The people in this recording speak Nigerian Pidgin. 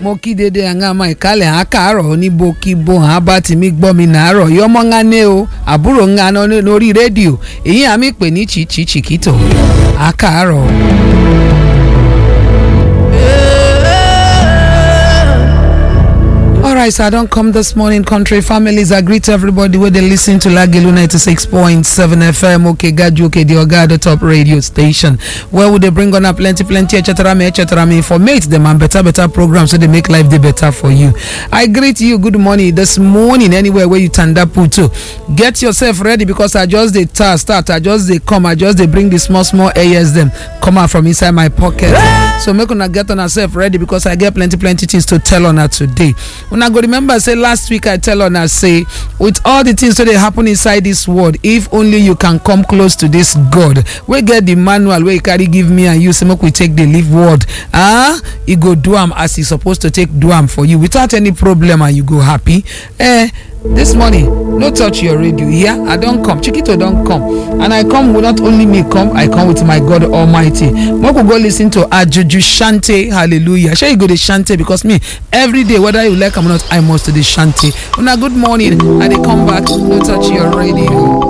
mo kí dédé àwọn àmọ́ ìkálẹ̀ hàn káàárọ̀ níbo kí bo hàn bá ti mí gbọ́ mi nàárọ̀ yọmọ ńlá ní o àbúrò ńlá lórí rédíò èyí àmì pè ní chichi chiquito àkàárọ̀. Alright, so I don't come this morning, country families. I greet everybody where they listen to Lagilu 96.7 FM, okay, Gaju, okay, the Oga, the top radio station. Where would they bring on a plenty, plenty, etc. me, etc. me, informate them and better, better programs so they make life the better for you. I greet you, good morning this morning, anywhere where you turn up to. Get yourself ready because I just the task start, I just they come, I just they bring the small, small AS them come out from inside my pocket. So make una get on herself ready because I get plenty, plenty things to tell on her today. una go remember say last week i tell una say with all the things wey dey happen inside this world if only you can come close to this god wey get the manual wey e carry give me and you say make we take dey live world ah e go do am as e suppose to take do am for you without any problem and you go happy eh this morning no touch your radio yeah i don come chiquito don come and i come with not only me come i come with my god almighty make we go lis ten to ajuju shante hallelujah shey you go dey shante because me every day whether you like am or not i must dey shante una good morning i dey come back no touch your radio.